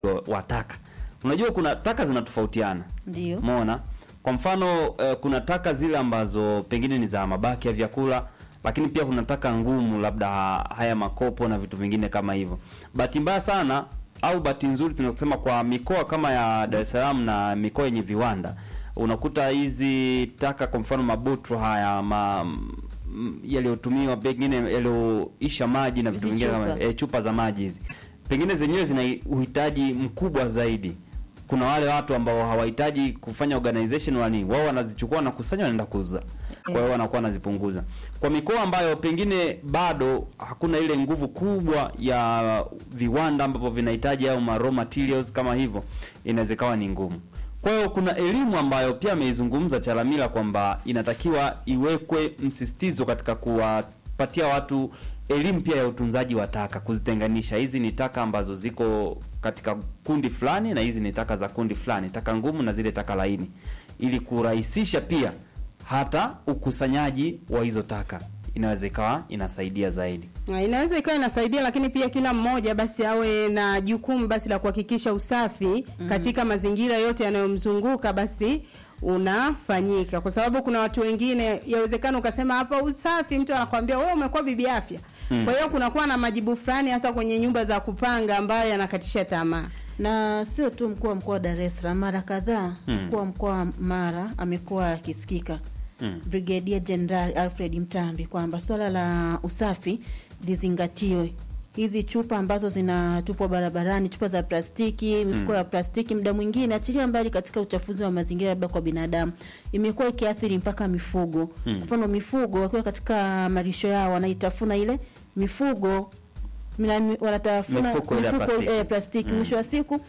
wa taka. Unajua kuna taka zinatofautiana. Ndio. Umeona? Kwa mfano eh, kuna taka zile ambazo pengine ni za mabaki ya vyakula, lakini pia kuna taka ngumu, labda haya makopo na vitu vingine kama hivyo. Bahati mbaya sana au bahati nzuri tunasema kwa mikoa kama ya Dar es Salaam na mikoa yenye viwanda, unakuta hizi taka, kwa mfano mabutro haya ma m- yaliyotumiwa pengine yaliyoisha maji na vitu Hizi vingine kama chupa. e, chupa za maji hizi pengine zenyewe zina uhitaji mkubwa zaidi. Kuna wale watu ambao hawahitaji kufanya organization wala nini, wao wanazichukua wanakusanya, wanaenda kuuza, kwa hiyo wanakuwa wanazipunguza. Kwa mikoa ambayo pengine bado hakuna ile nguvu kubwa ya viwanda ambapo vinahitaji au ma raw materials kama hivyo, inaweza ikawa ni ngumu. Kwa hiyo kuna elimu ambayo pia ameizungumza Chalamila kwamba inatakiwa iwekwe msisitizo katika kuwapatia watu elimu pia ya utunzaji wa taka, kuzitenganisha. Hizi ni taka ambazo ziko katika kundi fulani na hizi ni taka za kundi fulani, taka ngumu na zile taka laini, ili kurahisisha pia hata ukusanyaji wa hizo taka. Inaweza ikawa inasaidia zaidi. Na inaweza ikawa inasaidia, lakini pia kila mmoja basi awe na jukumu basi la kuhakikisha usafi katika mazingira yote yanayomzunguka basi unafanyika, kwa sababu kuna watu wengine, yawezekana ukasema hapa usafi, mtu anakwambia wewe umekuwa bibi afya. Mm. Kwa hiyo kunakuwa na majibu fulani, hasa kwenye nyumba za kupanga, ambayo yanakatisha tamaa. na sio tu mkuu wa mkoa wa Dar es Salaam, mara kadhaa Mm. mkuu wa mkoa wa Mara amekuwa akisikika Mm. Brigadier General Alfred Mtambi kwamba swala la usafi lizingatiwe. Hizi chupa ambazo zinatupwa barabarani, chupa za plastiki, mifuko Mm. ya plastiki, muda mwingine achilia mbali katika uchafuzi wa mazingira, labda kwa binadamu, imekuwa ikiathiri mpaka mifugo. Mm. Kwa mfano, mifugo wakiwa katika malisho yao wanaitafuna ile mifugo mina- wanatafuna Mifuko ile ya plastiki. eh, plastiki. Mm. Mwisho wa siku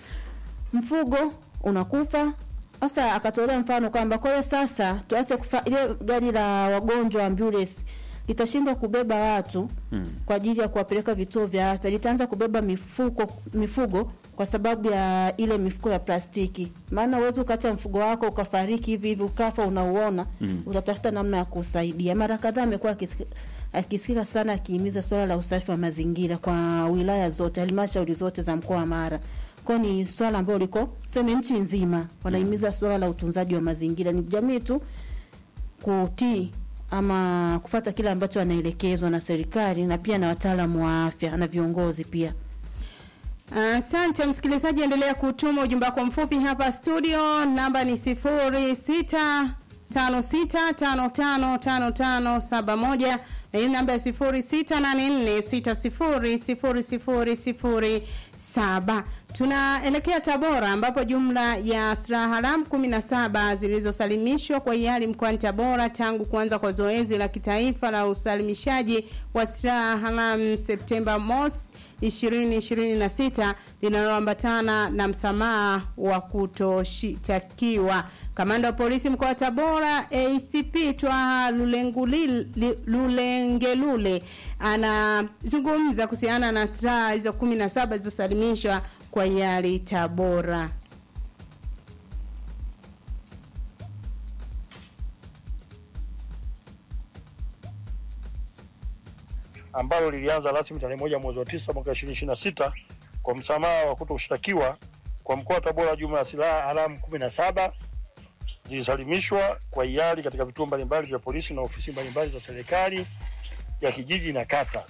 mfugo unakufa. Sasa akatolea mfano kwamba kwa hiyo sasa tuache kufa ile gari la wagonjwa ambulance litashindwa kubeba watu Mm. kwa ajili ya kuwapeleka vituo vya afya, litaanza kubeba mifuko mifugo kwa sababu ya ile mifuko ya plastiki. Maana uwezi ukaacha mfugo wako ukafariki hivi hivi ukafa unauona, Mm. utatafuta namna ya kusaidia. Mara kadhaa amekuwa akisiki- akisikika sana akihimiza swala la usafi wa mazingira kwa wilaya zote, halmashauri zote za mkoa wa Mara. Kwa ni swala ambalo liko seme nchi nzima wanahimiza swala la utunzaji wa mazingira. Ni jamii tu kutii ama kufata kile ambacho anaelekezwa na serikali na pia na wataalamu wa afya na viongozi pia. Asante msikilizaji, endelea kutuma ujumbe wako mfupi hapa studio. Namba ni sifuri sita tano sita tano tano tano tano saba moja na hii namba ya sifuri sita nane nne sita sifuri sifuri sifuri sifuri saba. Tunaelekea Tabora ambapo jumla ya silaha haramu kumi na saba zilizosalimishwa kwa hiari mkoani Tabora tangu kuanza kwa zoezi la kitaifa la usalimishaji wa silaha haramu Septemba mosi 2026 linaloambatana na msamaha wa kutoshitakiwa. Kamanda wa polisi mkoa wa Tabora ACP Twaha Lulengulil- Li- Lulengelule anazungumza kuhusiana na silaha hizo 17 zilizosalimishwa kwa hiari Tabora. ambalo lilianza rasmi tarehe moja mwezi wa tisa mwaka ishirini ishirini na sita kwa msamaha wa kutoshtakiwa kwa mkoa wa Tabora. Jumla ya silaha haramu kumi na saba zilisalimishwa kwa hiari katika vituo mbalimbali vya polisi na ofisi mbalimbali za serikali ya kijiji na kata.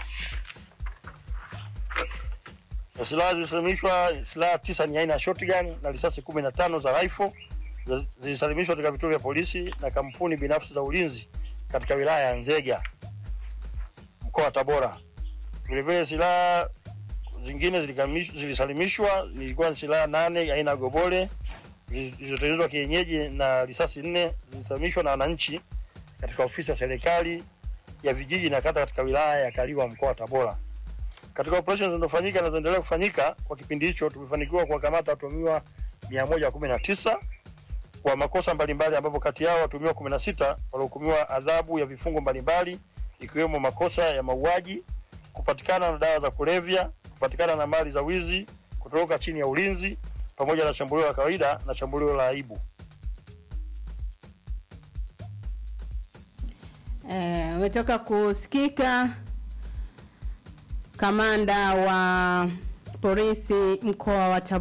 Na silaha zilisalimishwa, silaha tisa ni aina ya shotgun na risasi kumi na tano za rifle zi- zilisalimishwa katika vituo vya polisi na kampuni binafsi za ulinzi katika wilaya ya Nzega mkoa wa Tabora. Vilevile silaha zingine zilikamish- zilisalimishwa, zilikuwa ni silaha nane aina ya gobole zilizotengenezwa kienyeji na risasi nne zilisalimishwa na wananchi katika ofisi ya serikali ya vijiji na kata katika wilaya ya Kaliwa mkoa wa Tabora. Katika operesheni zinazofanyika na zinaendelea kufanyika kwa kipindi hicho, tumefanikiwa kuwakamata watuhumiwa 119 kwa makosa mbalimbali, ambapo kati yao watuhumiwa 16 walihukumiwa adhabu ya vifungo mbalimbali ikiwemo makosa ya mauaji, kupatikana na dawa za kulevya, kupatikana na mali za wizi, kutoroka chini ya ulinzi, pamoja na shambulio la kawaida na shambulio la aibu. Eh, umetoka kusikika kamanda wa polisi mkoa wa Tabora